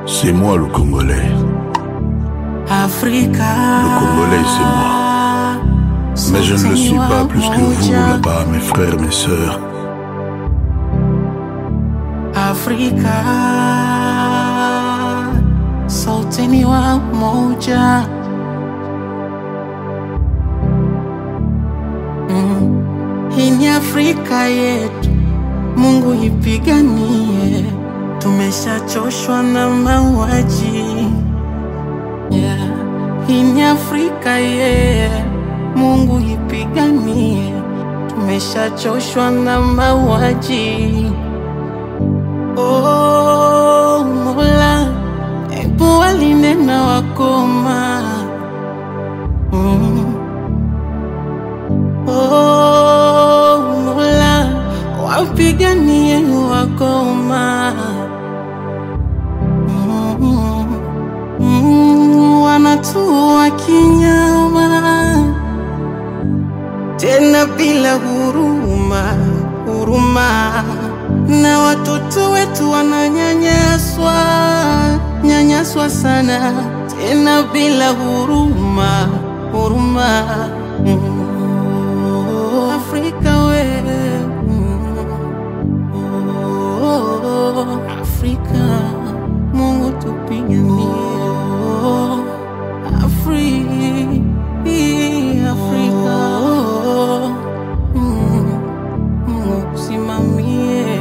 C'est moi le Congolais. Afrika. Le Congolais, c'est moi. Mais je ne le suis pas plus que vous là-bas, mes frères, mes sœurs. Afrika, sote ni wa moja. Mm. Hii ni Afrika yetu, Mungu ipiganie. Tumeshachoshwa na mauaji yeah. Hii ni Afrika yeah. Mungu ipiganie. Tumeshachoshwa na mauaji Oh, Mola, ebu walinena wakoma mm. Oh, Mola, wapiganie wakoma mm. Mm, wanatua kinyama tena bila huruma huruma, na watoto wetu wananyanyaswa nyanyaswa sana, tena bila huruma huruma. Mm. Afrika we mm. Oh, Afrika, Mungu tupiganie Afri, Afrika Mm, Mungu kusimamie